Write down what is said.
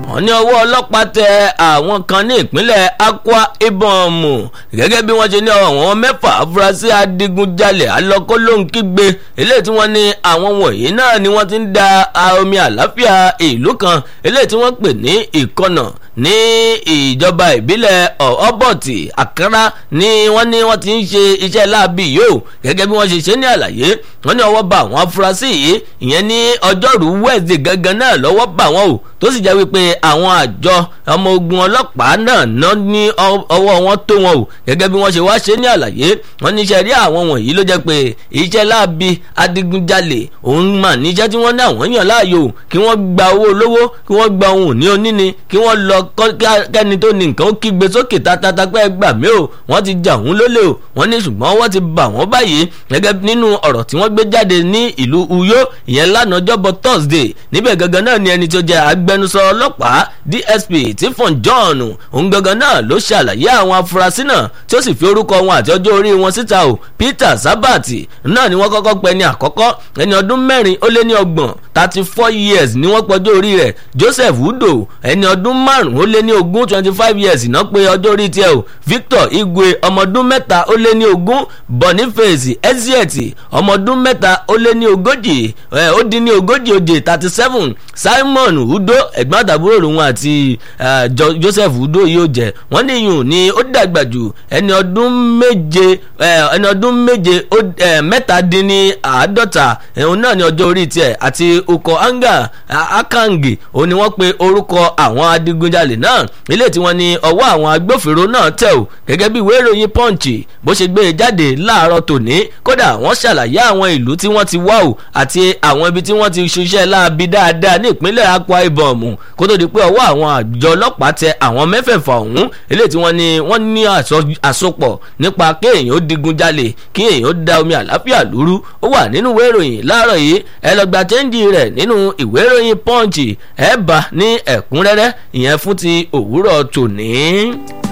wọ́n ní ọwọ́ ọlọ́pàá tẹ àwọn kan ní ìpínlẹ̀ Akwa Ibom gẹ́gẹ́ bí wọ́n ṣe ní àwọn mẹ́fà afurasí adigunjalè alọ́kólóńkígbe eléyìí tí wọ́n ní àwọn wọ̀nyí náà ni wọ́n ti ń da omi àlàáfíà ìlú kan eléyìí tí wọ́n pè ní ìkọ̀nà ní ìjọba ìbílẹ̀ ọ̀ọ́bọ̀tì àkàrà ni wọ́n ní wọ́n ti ń ṣe iṣẹ́ láabi yìí o gẹ́gẹ́ bí wọ́n ṣe ṣe ní àlàyé wọ́n ní ọwọ́ bá àwọn afurasí yìí ìyẹn ní ọjọ́rú wẹ́ẹ̀dì gangan náà lọ́wọ́ bá wọn o tó sì jẹ́ wípé àwọn àjọ ọmọ ogun ọlọ́pàá náà ná ní ọwọ́ wọn tó wọn o gẹ́gẹ́ bí wọ́n ṣe wá ṣe ní àlàyé wọ́n ní iṣẹ́ rí àwọn wọ̀nyí ló jẹ́ pé iṣẹ́ láabi adigunjalè òun mà níṣẹ́ tí wọ́n ní àwọn yàn láàyò kí wọ́n gba owó olówó kí wọ́n gba ohun òní oníni kí wọ́n lọ kẹ́ni tó ní nǹkan ó kígbe sókè tatata pé gbà mí o wọ́n ti jà òun lólè o wọ́n ní ṣùgbọ́n wọ́n ti bà wọ́n báyìí gẹ́gẹ́ nínú ọ̀rọ̀ tí wọ́n gbé jáde ní ìlú Uyo ìyẹn lánàá jọ́bọ̀ Thursday níbẹ̀ gangan náà ni ẹni tó jẹ́ agbẹnusọ ọlọ́pàá DSP Tifon John òun gangan náà ló ṣàlàyé àwọn afurasí náà tí ó sì fi orúkọ wọn àti ọjọ́ orí wọn síta o Peter Sabati náà ni wọ́n kọ́kọ́ pẹ́ ní àkọ́kọ́ ẹni ọdún mẹ́rin ó lé ní ọgbọ̀n thirty four years ni wọ́n pọ́jọ́ orí rẹ̀ Joseph Udo ẹni ọdún márùn-ún ó lé ní ogún twenty five years náà pé ọjọ́ orí tiẹ̀ o Victor Igwe ọmọ ọdún mẹ́ta ó lé ní ogún Boniface Ezieti ọmọ ọdún mẹ́ta ó lé ní ogójì ó dín ní ogójì òjè thirty seven Simon Udo ẹ̀gbọ́n àtàbúrò òun àti Joseph Udo yóò jẹ́ wọ́n ní iyùn ni ó dàgbà jù ẹni ọdún méje ẹni ọdún méje mẹ́ta dín ní àádọ́ta òun náà ní ọjọ́ orí tiẹ̀ àti okọ̀ anga akangi òun ni wọ́n pe orúkọ àwọn adigunjalè náà ilé tí wọ́n ní ọwọ́ àwọn agbófinró náà tẹ̀ ò gẹ́gẹ́ bí ìwé ìròyìn punch bó ṣe gbé e jáde láàárọ̀ tòní kódà wọ́n ṣàlàyé àwọn ìlú tí wọ́n ti wá o àti àwọn ibi tí wọ́n ti ṣiṣẹ́ láabi dáadáa ní ìpínlẹ̀ Akwa Ibom kó tó di pé ọwọ́ àwọn àjọ ọlọ́pàá tẹ àwọn mẹ́fẹ̀ẹ̀fà ọ̀hún ilé tí wọ́n ní wọ́n ní àsopọ̀ nípa kéèyàn ó digunjalè kí èèyàn ó da omi àlàáfíà lúrú ó wà nínú ìwé ìròyìn láàárọ̀ yìí ẹ lọ gba chẹ́ńjì rẹ̀ nínú ìwé ìròyìn punch ẹ bá ní ẹ̀kúnrẹ́rẹ́ ìyẹn fún ti òwúrọ̀ tòní.